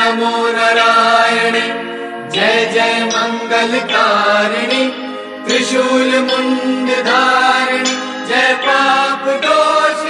नमो नारायणे जय जय मङ्गलकारिणि त्रिशूल मुण्ड धारिणि जय पाप दोष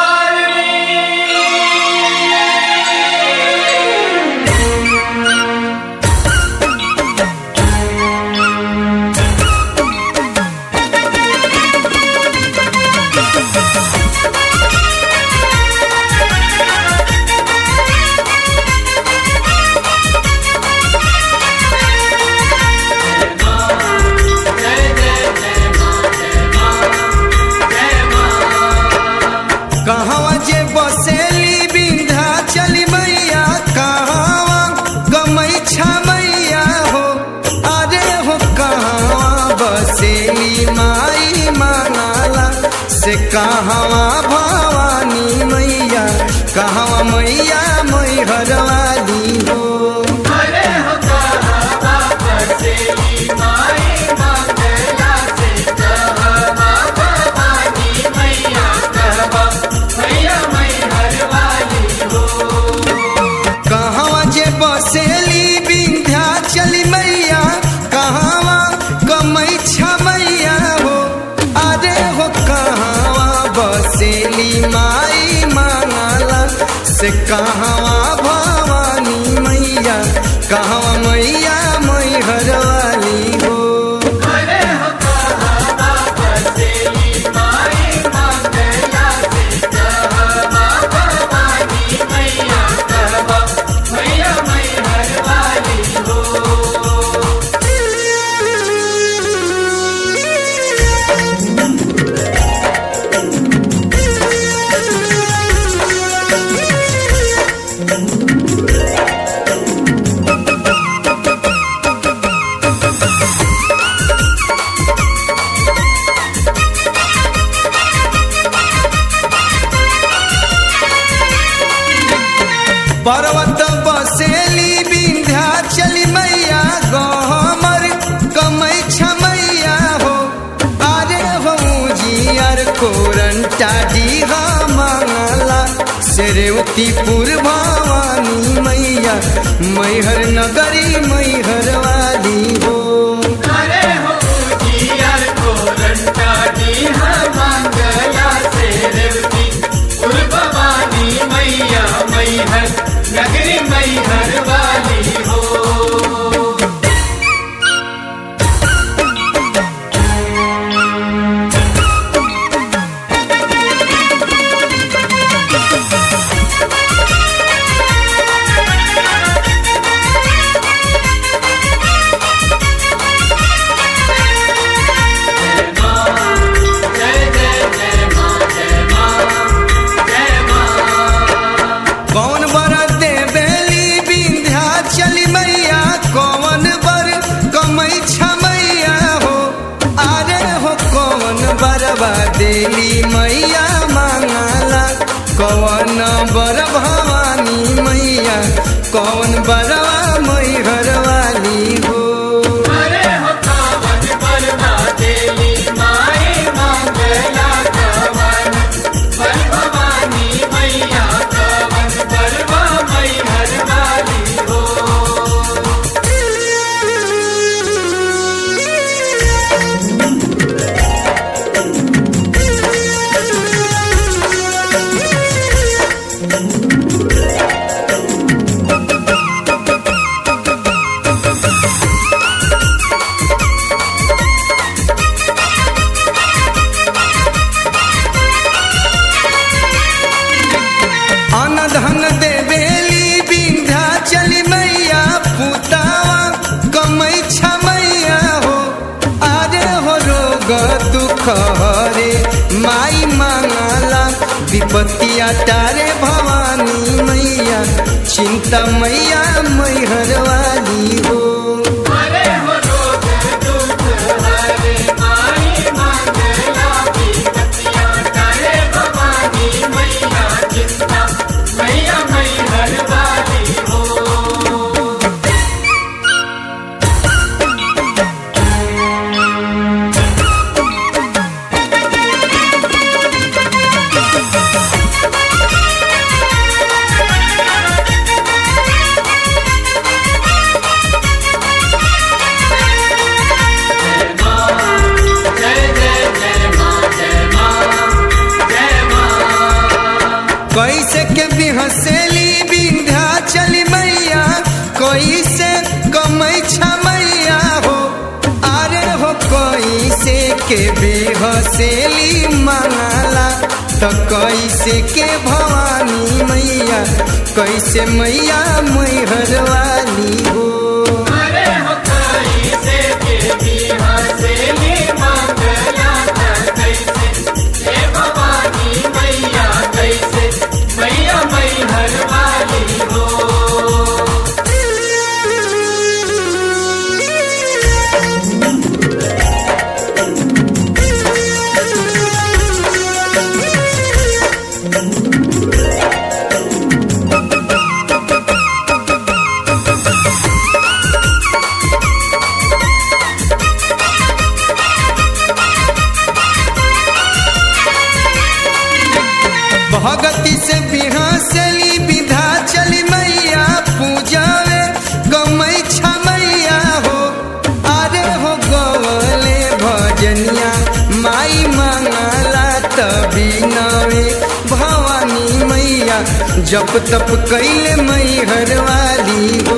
जय जय जय माँ जय माँ जय माँ कहवा जे बसेली बिंधा चली मैया कहवा गमई मैया हो अरे हो कहवा बसेली माई मानाला से कहवा भवानी मैया कहवा मैया मैहर वाली हो अरे हो कहा बसेली माई मंगला से कहवा भवानी मैया कहवा मैया मैहर वाली हो कहवा जे बसेली बिंध्या चली मैया कहवा कमई मैया हो अरे हो कहवा बसेली माई मांगला से कहवा भवानी मैया कहवा मैया मैहर वाली हो अरे हो कहा बसेली माई मंगला से कहवा भवानी मैया कहवा मैया मैहर वाली हो पर्वत बसेली बिंध्या चली मैया गहमर कमई मैया हो अरे हो जियर कोरंटा डीहा मांगला सेरेवतीपुर भवानी मैया मैहर नगरी मैहर वाली हो अरे हो जियर को रंटा दी मंगला से रेवती उर भवानी मैया मैहर नगरी मैहर वाली हो जय जय जय माँ जय माँ जय माँ कौन बर देवेली बिंध्या चली मैया कौन बर कमई मैया हो अरे हो कौन बरबा देली मैया मांगला कौन बर भवानी मैया कौन बरवा मैहर वाली हो अरे हो कावन बरना देली माई मंगला कवन बर भवानी मैया कवन बरवा मैहर वाली हो अन धन देवेली बिंध्या चली मैया पुतावा कमई मैया हो अरे हो रोग दुख हरे माई मांगला विपत्तिया तारे भवानी मैया चिंता मैया मैहर वाली हो अरे हो रोग दुख हरे माई मंगला विपत्तियां तारे भवानी मैया चिंता मैया मैहर वाली हो अरे के बेहसेली मांगला तो कैसे के भवानी मैया कैसे मैया मैहर वाली हो अरे हो कई से देवी हसेली मंगला त कैसे हे भवानी मैया कैसे मैया मैहर वाली हो भगति से बिहासली विधा चली मैया पूजावे गमई मैया हो अरे हो गवले भजनिया माई मंगला तभी नवे भवानी मैया जप तप कैले मैहर वाली हो